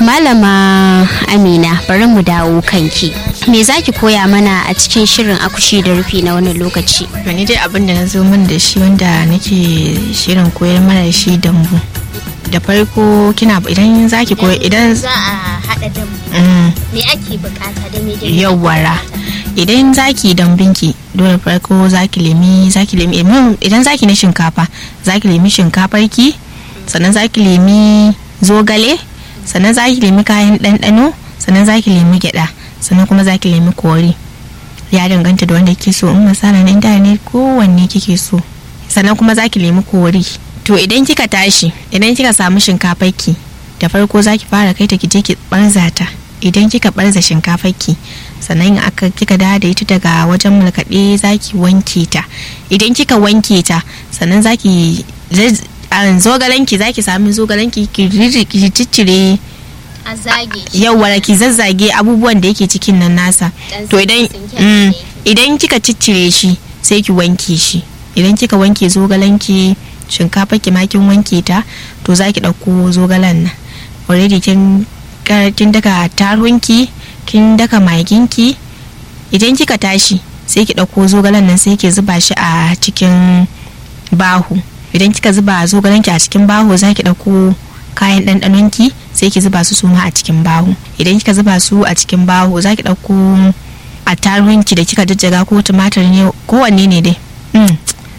malama amina bari mu dawo kanki me zaki koya mana a cikin shirin akushi da rufi na wannan lokaci to ni dai abin da na zo min da shi wanda nake shirin koyar mana da shi dambu da farko kina idan zaki koya idan za a hada dambu Mm, me ake bukata da me yawwara idan zaki dambinki dole farko zaki lemi zaki lemi imam- idan zaki na shinkafa zaki lemi shinkafarki sannan zaki lemi zogale sannan zaki lemi kayan ɗanɗano sannan zaki lemi gyaɗa sannan kuma zaki lemi kori ya danganta da wanda kike so in masana na inda ne kowanne kike so sannan kuma zaki lemi kori to idan kika tashi idan kika samu shinkafarki da farko zaki fara kai ta ki je ki barza ta idan kika barza shinkafarki sannan aka kika dawo da ita daga wajen mulkaɗe zaki wanke ta idan kika wanke ta sannan zaki zaz- a zogalanki zaki sami zogalanki ki riri- ki ciccire a zage yawwa ki zazzage abubuwan da yake cikin nan nasa Dan to idan tsinke-tsinke mm, da yake. idan kika ciccire shi sai ki wanke shi idan kika wanke zogalanki shinkafa ki ma kin wanke ta to za ki ɗauko zogalan nan already kin kar- kin daka tarunki kin daka maginki idan kika tashi sai ki ɗauko zogalan nan sai ki zuba shi a cikin bahu idan kika zuba zogalanki a cikin bahu za ki ɗauko kayan ɗanɗanonki sai ki zuba su suma a cikin bahu idan kika zuba su a cikin bahu za ki ɗauko attaruhunki da kika jajjaga ko tumatir ne kowanne ne dai Mm.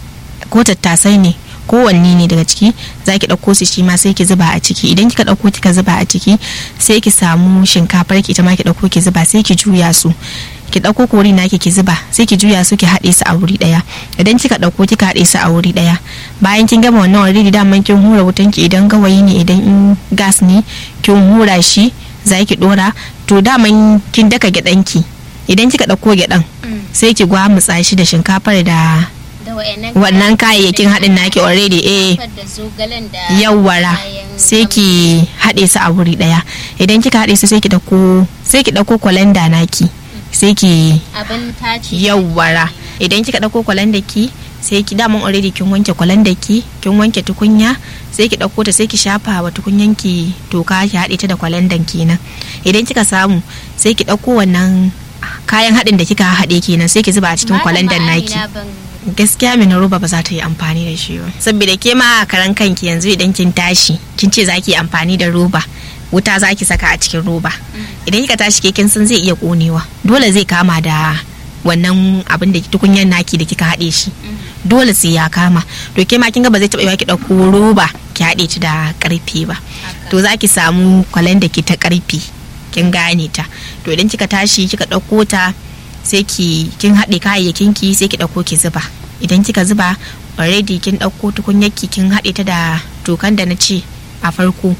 ko tattasai ne kowanne ne daga ciki za ki ɗauko su shi ma sai ki zuba a ciki idan kika ɗauko kika zuba a ciki sai ki samu shinkafar ki ita ma ki ɗauko ki zuba sai ki juya su ki ɗauko kori naki ki zuba sai ki juya su ki haɗe su a wuri ɗaya idan kika ɗauko kika haɗe su a wuri ɗaya bayan kin gama wannan already daman kin hura wutan ki idan gawayi ne idan in gas ne kin hura shi za ki ɗora to daman kin daka gyaɗanki idan kika ɗauko gyaɗan sai ki gwamutsa shi da shinkafar da da wayannan wannan kayayyakin haɗin naki already eh da zogalen da yawwara kayan sai ki haɗe su a wuri ɗaya idan kika haɗe su sai ki ɗauko sai ki ɗauko kwalanda naki sai ki abin tace yawwara idan kika ɗauko kwalanda ki sai ki daman already kin wanke kwalanda ki kin wanke tukunya sai ki ɗauko ta sai ki shafa wa tukunyan ki toka ki haɗe ta da kwalandan kenan idan kika samu sai ki ɗauko wannan kayan haɗin da kika haɗe kenan sai ki zuba a cikin kwalandan naki gaskiya mai roba ba za ta yi amfani da shi ba saboda ke ma a karan kanki yanzu idan kin tashi kin ce za ki yi amfani da roba wuta za ki saka a cikin roba idan kika tashi ke kin san zai iya konewa dole zai kama da wannan abin da tukunyan naki da kika haɗe shi dole sai ya kama to ke ma kin ga ba zai taɓa yiwa ki ɗauko roba ki haɗe ta da ƙarfe ba to za ki samu kwalen da ke ta ƙarfe kin gane ta to idan kika tashi kika ɗauko ta sai ki kin haɗe kayayyakin ki sai ki ɗauko ki zuba idan kika zuba already kin ɗauko tukunyarki kin haɗe ta da tokan da na ce a farko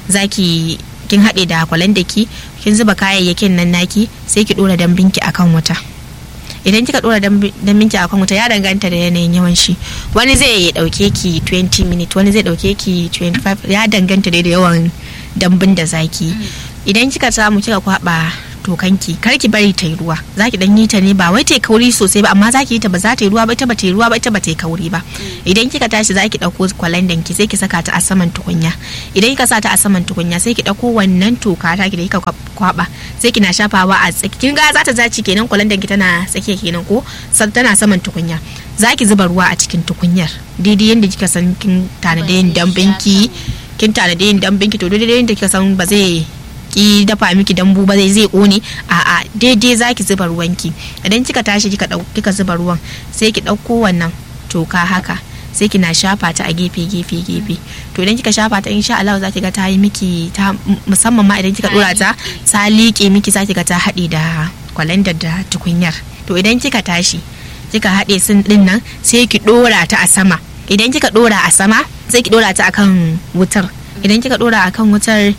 zaki kin haɗe da kwalanda ki kin zuba kayayyakin nan naki sai ki ɗora dambinki akan wuta idan kika ɗora dambinki akan wuta ya danganta da yanayin yawan shi wani zai ɗauke ki 20 minutes wani zai ɗauke ki 25 ya danganta da yawan dambin da zaki idan kika samu kika kwaba tokanki kar ki bari ta yi ruwa za ki dan yi ta ne ba wai ta yi kauri sosai ba amma za ki yi ta ba za ta yi ruwa ba ita ba ta yi ruwa ba ita ba ta yi kauri ba idan kika tashi za ki dauko kwalandan ki sai ki saka ta a saman tukunya idan kika sa ta a saman tukunya sai ki dauko wannan toka ta ki da kika kwaba sai kina shafawa a tsaki kin ga za ta zaci kenan kwalandan ki tana tsakiya kenan ko tana saman tukunya za ki zuba ruwa a cikin tukunyar daidai yadda kika san kin tanade yin dambinki kin tanade yin dambinki to daidai yadda kika san ba zai ki dafa miki dambu ba zai zai kone a'a daidai zaki zuba ruwanki idan kika tashi kika dau kika zuba ruwan sai ki dauko wannan toka haka sai kina shafa ta a gefe gefe gefe to idan kika shafa ta insha Allah zaki ga ta yi miki ta musamman ma idan kika dora ta ta liƙe miki zaki ga ta haɗe da kwalandar da tukunyar to idan kika tashi kika haɗe sun din nan sai ki dora ta a sama idan kika dora a sama sai ki dora ta akan wutar idan kika dora akan wutar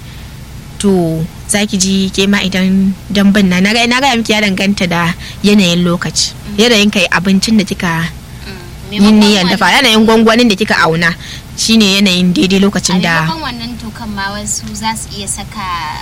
to za ki ji ke ma idan dambun na na gaya miki ya danganta da yanayin lokaci yanayin kai abincin da kika yin niyan dafa yanayin gwangwanin da kika auna shine yanayin daidai lokacin da a wannan tokan ma wasu za su iya saka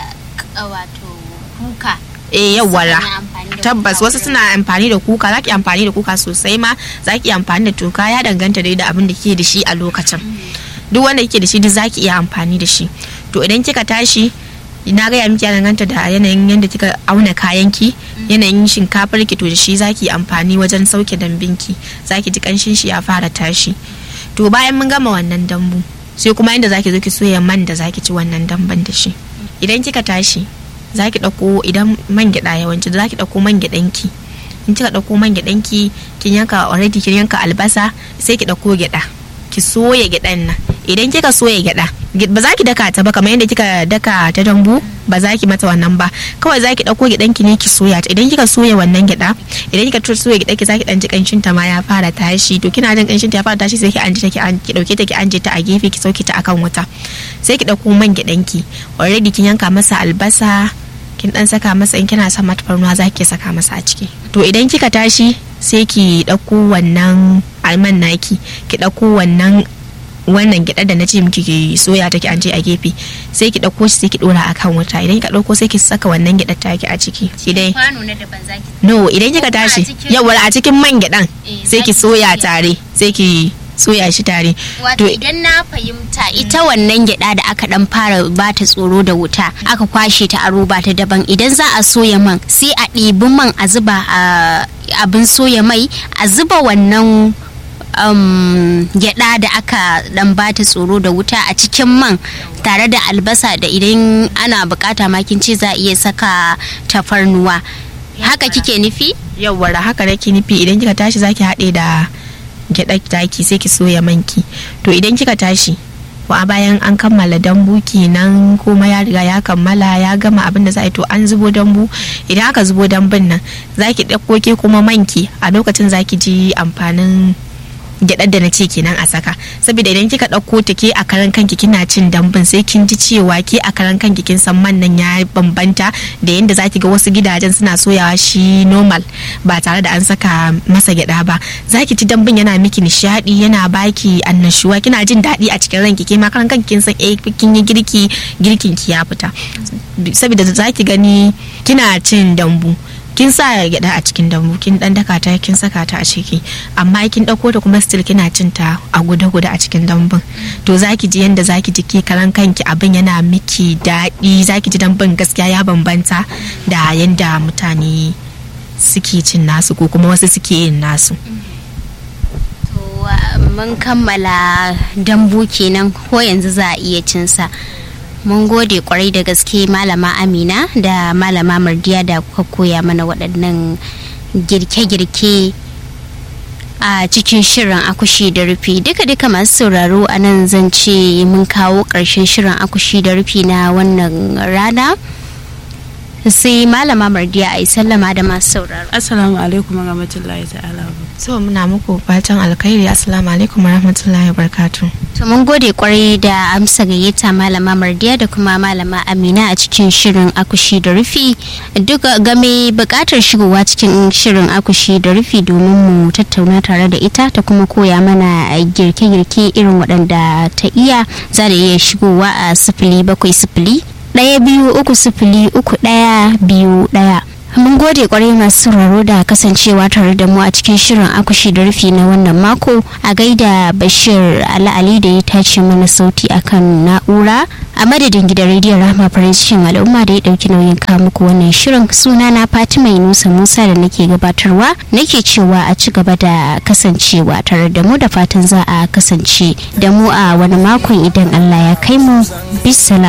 wato kuka eh yawwara Suna amfani da tabbas kuka wasu wurin- suna amfani da kuka za ki amfani da kuka sosai ma za ki amfani da toka ya danganta dai da abin da ke da shi a lokacin duk wanda kike da shi duk za ki iya amfani da shi to idan kika tashi na gaya miki ya danganta da yanayin yadda kika auna kayan ki yanayin shinkafar ki to da shi zaki amfani wajen sauke dambin ki zaki ji kanshin shi ya fara tashi to bayan mun gama wannan dambu sai kuma inda zaki zo ki soya man da zaki ci wannan damban da shi idan kika tashi zaki dauko idan man gyada yawanci zaki dauko man gyadan ki in kika dauko man gyadan ki kin yanka already kin yanka albasa sai ki dauko gyada ki soya gyadan nan idan kika soya gyada ba za ki daka ta ba kamar yadda kika daka ta dambu ba za ki mata wannan ba kawai za ki dauko gyadan ki ne ki soya ta idan kika soya wannan gyada idan kika soya gyada ki za ki dan ji kanshin ta ma ya fara tashi to kina jin kanshin ta ya fara tashi sai ki anje ta ki ki dauke ta ki anje ta a gefe ki sauke ta akan wuta sai ki dauko man gyadan ki already kin yanka masa albasa kin dan saka masa in kina son tafarnuwa za ki saka masa a ciki to idan kika tashi sai ki dauko wannan alman naki ki dauko wannan wannan gyaɗa da na ce miki ki soya take an je a gefe sai ki ɗauko shi sai ki ɗora akan wuta idan ka ɗauko sai ki saka wannan gyaɗar take a ciki idan no idan kika tashi yawa a cikin man gyaɗan sai ki soya tare sai ki soya shi tare wato idan na fahimta ita wannan gyada da aka dan fara bata tsoro da wuta aka kwashe ta a roba ta daban idan za a soya man sai a ɗibi man a zuba a abin soya mai a zuba wannan um, gyada da aka dan bata tsoro da wuta a cikin man tare da albasa da idan ana bukata makin ce za a iya saka tafarnuwa haka kike nufi yawwa haka nake nufi idan kika tashi zaki haɗe da gyaɗa taki sai ki soya manki to idan kika tashi wa bayan an kammala dambu kenan kuma ya riga ya kammala ya gama abin da za a yi to an zubo dambu idan aka zubo dambun nan zaki ɗauko ke kuma manki a lokacin zaki ji amfanin gyaɗar da na ce kenan a saka saboda idan kika ɗauko ta ke a karan kanki kina cin dambun sai kin ji cewa ke a karan kanki kin san man nan ya bambanta da yanda zaki ga wasu gidajen suna soyawa shi normal ba tare da an saka masa gyaɗa ba zaki ci dambun yana miki nishaɗi yana baki annashuwa kina jin daɗi a cikin ranki ke ma karan kanki kin san eh kin yi girki girkin ki ya fita saboda zaki gani kina cin dambu kin sa gyada a cikin dambu kin dan daka ta kin saka ta a ciki amma kin dauko ta kuma still kina cin ta a guda guda a cikin dambun to zaki ji yanda zaki ji ke karan kanki abin yana miki daɗi zaki ji dambun gaskiya ya bambanta da yanda mutane suke cin nasu ko kuma wasu suke yin nasu mun kammala dambu kenan ko yanzu za a iya cinsa mun gode kwarai da gaske malama amina da malama mardiya da kuka koya mana waɗannan girke-girke a cikin shirin akushi da rufi duka-duka masu sauraro a nan zan ce mun kawo ƙarshen shirin akushi da rufi na wannan rana sai malama mardiya a yi sallama da masu sauraro assalamu alaikum warahmatullahi ta'ala so muna muku fatan alkhairi assalamu alaikum warahmatullahi wabarakatuh To mun gode kwarai da amsa gayyata malama Mardiya da kuma malama Amina a cikin shirin akushi da rufi duk game bukatar shigowa cikin shirin akushi da rufi domin mu tattauna tare da ita ta kuma koya mana girke-girke irin waɗanda ta iya za da iya shigowa a sifili bakwai sifili ɗaya biyu uku sifili uku ɗaya biyu ɗaya. mun gode kwarai masu sauraro da kasancewa tare da mu a cikin shirin akushi da rufi na wannan mako a gaida bashir ala'ali da ya tace mana sauti akan na'ura a madadin gidan rediyon rahama farin cikin al'umma da ya dauki nauyin kawo muku wannan shirin suna na fatima yunusa musa da nake gabatarwa nake cewa a ci gaba da kasancewa tare da mu da fatan za a kasance da mu a wani makon idan allah ya kai mu bisala